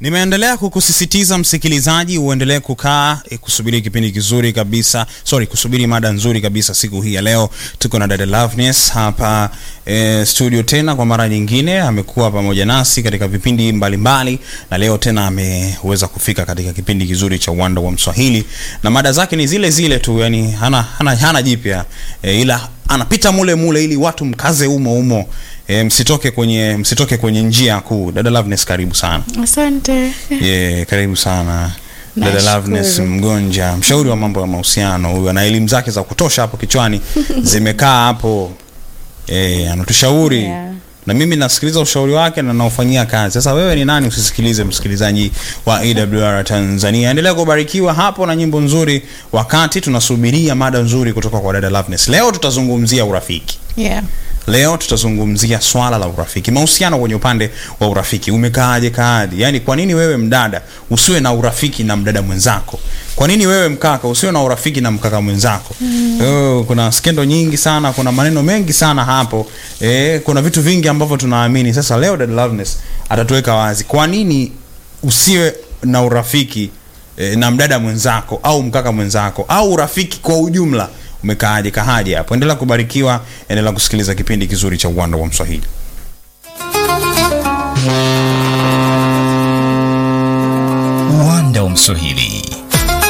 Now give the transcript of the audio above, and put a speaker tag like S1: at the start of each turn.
S1: Nimeendelea kukusisitiza msikilizaji, uendelee kukaa e, kusubiri kipindi kizuri kabisa, sorry, kusubiri mada nzuri kabisa. Siku hii ya leo tuko na dada Loveness hapa e, studio tena kwa mara nyingine. Amekuwa pamoja nasi katika vipindi mbalimbali mbali, na leo tena ameweza kufika katika kipindi kizuri cha Uwanda wa Mswahili, na mada zake ni zile zile tu, yani hana, hana, hana jipya e, ila anapita mule mule ili watu mkaze umo umo. E, msitoke kwenye msitoke kwenye njia kuu. Dada Loveness, karibu sana.
S2: Asante.
S1: Yeah, karibu sana dada
S2: Nashukuru.
S1: Loveness Mgonja, mshauri wa mambo ya mahusiano. Huyu ana elimu zake za kutosha hapo kichwani, zimekaa hapo eh, anatushauri
S2: Yeah.
S1: na mimi nasikiliza ushauri wake na naufanyia kazi. Sasa wewe ni nani usisikilize? Msikilizaji wa AWR Tanzania, endelea kubarikiwa hapo na nyimbo nzuri, wakati tunasubiria mada nzuri kutoka kwa dada Loveness. Leo tutazungumzia urafiki.
S2: Yeah.
S1: Leo tutazungumzia swala la urafiki, mahusiano kwenye upande wa urafiki. Umekaaje kaaje? Yaani, kwa nini wewe mdada usiwe na urafiki na mdada mwenzako? Kwa nini wewe mkaka usiwe na urafiki na mkaka mwenzako? Oh, kuna skendo nyingi sana, kuna maneno mengi sana hapo. Eh, kuna vitu vingi ambavyo tunaamini. Sasa leo dada Loveness atatuweka wazi kwa nini usiwe na urafiki eh, na mdada mwenzako au mkaka mwenzako au urafiki kwa ujumla umekaaje kahaje hapo endelea kubarikiwa endelea kusikiliza kipindi kizuri cha uwanda wa mswahili
S3: Uwanda wa Mswahili